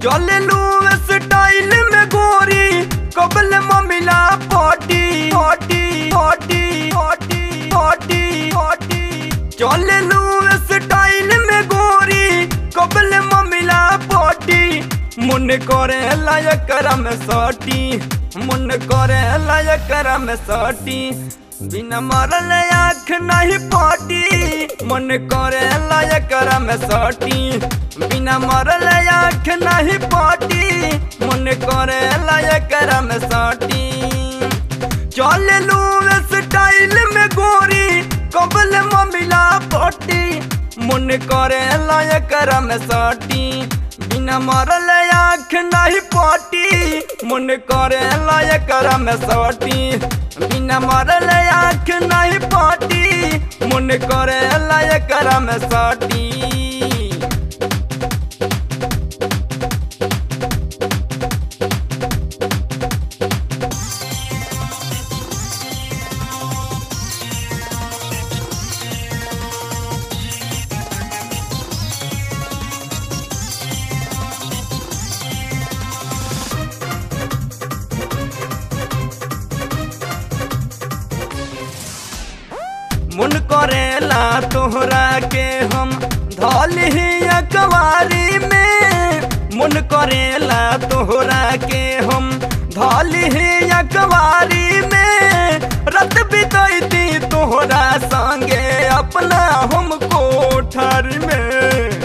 चले लू स्टाइल में गोरी कबल ममिला पटी पटी पटी पटी पटी पटी चले लू स्टाइल में गोरी कबल ममिला पटी मन करे लायक में सटी मन करे लायक में सटी बिना मरल आँख नहीं पाटी मन करे लायक में सटी बिना मरल आँख नहीं पाटी मन करे लायक में सटी चल लू स्टाइल में गोरी कबल ममिला पटी मन करे लायक में सटी बिना मरल आँख नहीं पाटी मन करे लायक में सटी बिना मरल आँख नहीं पाटी मन करे लायक में सटी मन करेला तोहरा के हम धल ही अकवारी में मन करेला तोहरा के हम धल ही अकवारी में रत बितैती तोहरा संगे अपना हम कोठर में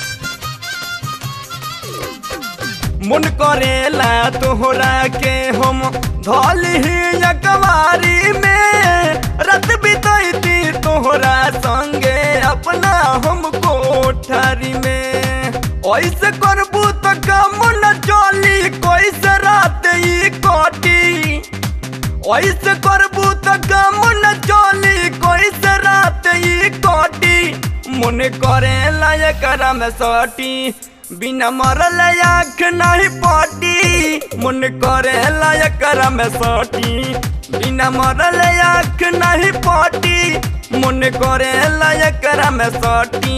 मन करेला तोहरा के हम धल ही अकवारी में रत बितैती तोहरा संगे अपना हम कोठरी में ऐसे करबू तो कम न चली कैसे रात ई कटी ऐसे करबू तो कम न चली कैसे रात ई कटी मन करे लायक में सटी बिना मरल आँख नहीं पटी मन करे लायक में सटी बिना मरल आँख नहीं पटी मन करे लायक में सटी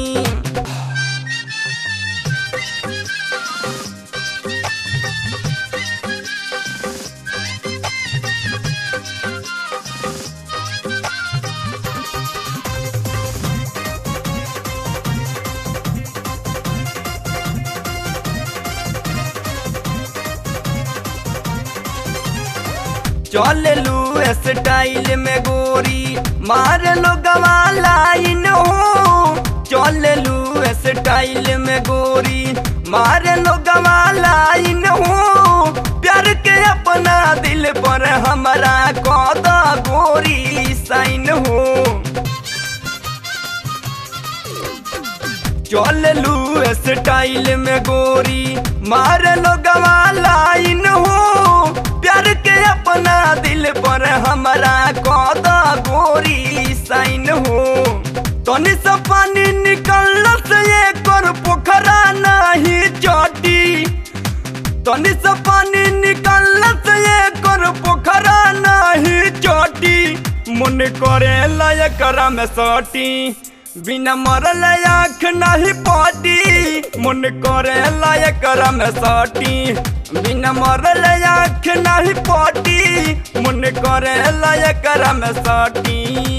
चल लू स्टाइल में गोरी मार लो गवा लाइन हो चल लू स्टाइल में गोरी मार लो गवा लाइन हो प्यार के अपना दिल पर हमारा कौदा गोरी साइन हो चल लू स्टाइल में गोरी मार लो गवा लाइन हो प्यार के अपना दिल पर हमारा कौदा गोरी साइन हो तनी से पानी निकल से ये कर पोखरा नहीं चटी तनी से पानी निकल से ये कर पोखरा नहीं चटी मन करे लायक में सटी बिना मरल आँख नहीं पाटी मन करे लायक में सटी बिना मरल आँख नहीं पाटी मन करे लायक में सटी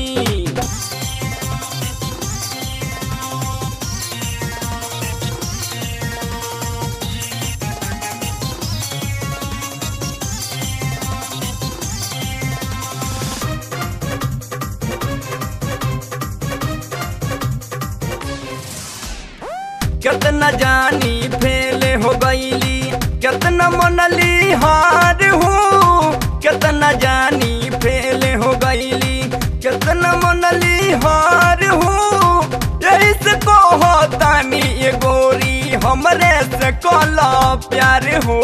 कितना जानी फेल हो गईली कितना मनली हार हो कितना जानी फेल हो गईली कितना मनली हार हो यही से कहो तानी ये गोरी हमरे से कला प्यार हो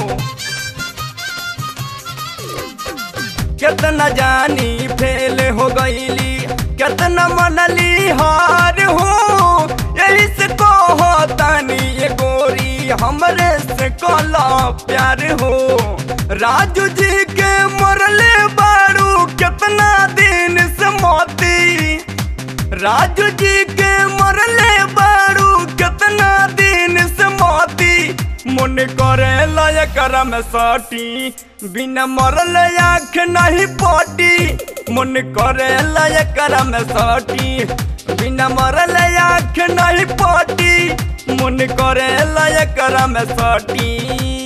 कितना जानी फेल हो गईली कितना मनली हार हो यही से कहो तानी ये गोरी हमरे से कला प्यार हो राजू जी के मरले बारू कितना दिन से मोती राजू जी के मरले बारू कितना दिन से मोती मन करे लायक में सटी बिना मरल आँख नहीं पटी मन करे लायक में सटी बिना मरल आँख नहीं पटी मन करे लायक में सटी